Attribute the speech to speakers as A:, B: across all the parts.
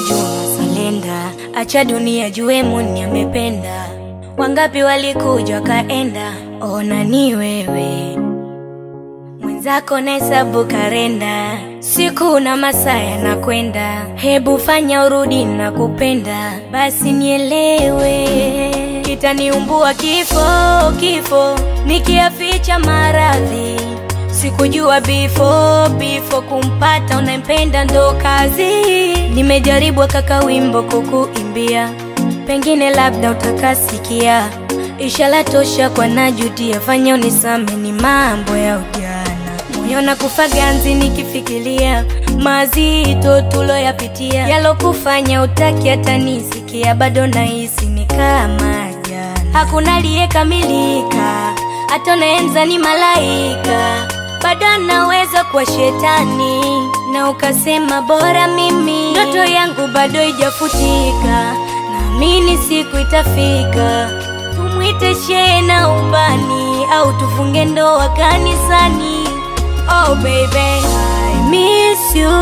A: kujua masalenda, acha dunia jue Muni amependa. Wangapi walikuja wakaenda, ona ni wewe mwenzako nahesabu karenda, siku na masaa yanakwenda, hebu fanya urudi na kupenda, basi nielewe, kitaniumbua kifo kifo, nikiaficha maradhi Sikujua before before kumpata unayempenda ndo kazi. Nimejaribu kaka wimbo kukuimbia, pengine labda utakasikia. Ishara tosha kwa najutia, fanya unisame, ni mambo ya ujana. Moyo na kufa ganzi nikifikiria mazito tuloyapitia, yalokufanya utaki hata nisikia, bado nahisi ni kama jana. Hakuna aliyekamilika, hata unaenza ni malaika bado anaweza kuwa shetani, na ukasema bora mimi. Ndoto yangu bado ijafutika, naamini siku itafika, tumwite shehe na ubani, au tufunge ndoa kanisani. Oh baby, I miss you,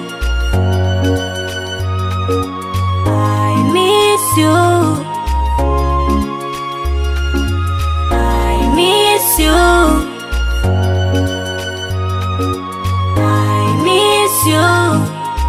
A: I miss you, I miss you. I miss you.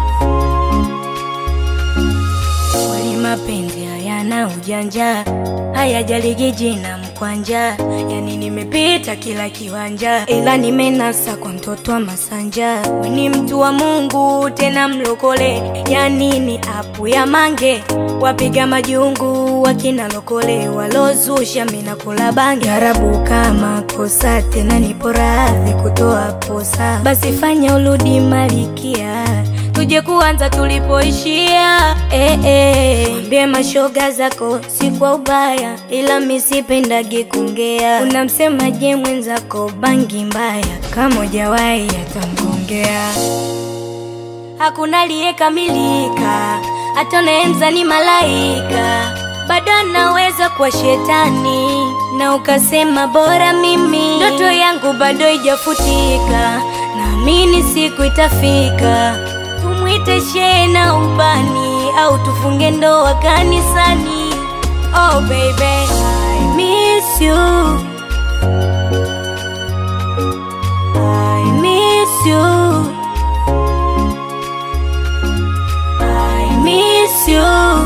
A: Kweli mapenzi hayana ujanja, hayajaligi jina mkwanja, yani nimepita kila kiwanja, ila nimenasa kwa mtoto wa Masanja. We ni mtu wa Mungu tena mlokole, yani ni apu ya mange, wapiga majungu wakina lokole, walozusha mina kula bangi, harabu kama kosa, tena nipo radhi kutoa posa, basi fanya urudi malikia tuje kuanza tulipoishia. Eh, eh. Mwambie mashoga zako si kwa ubaya, ila misipendagi kungea. Unamsemaje mwenzako bangi mbaya, kama hujawahi atamgongea. Hakuna aliyekamilika, hata unaenza ni malaika, bado anaweza kuwa shetani, na ukasema bora mimi. Ndoto yangu bado ijafutika, naamini siku itafika, tumwite shehe na ubani, au tufunge ndoa kanisani. Oh baby, I miss you, I miss you. I miss you.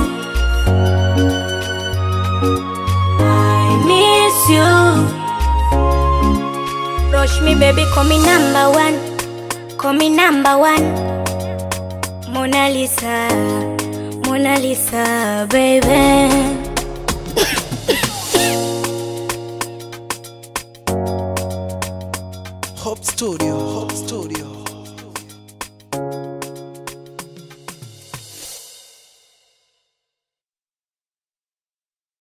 A: I miss you. Rush me, baby, call me number one. Call me number one. Mona Lisa, Mona Lisa, baby.
B: Hope Studio, Hope Studio.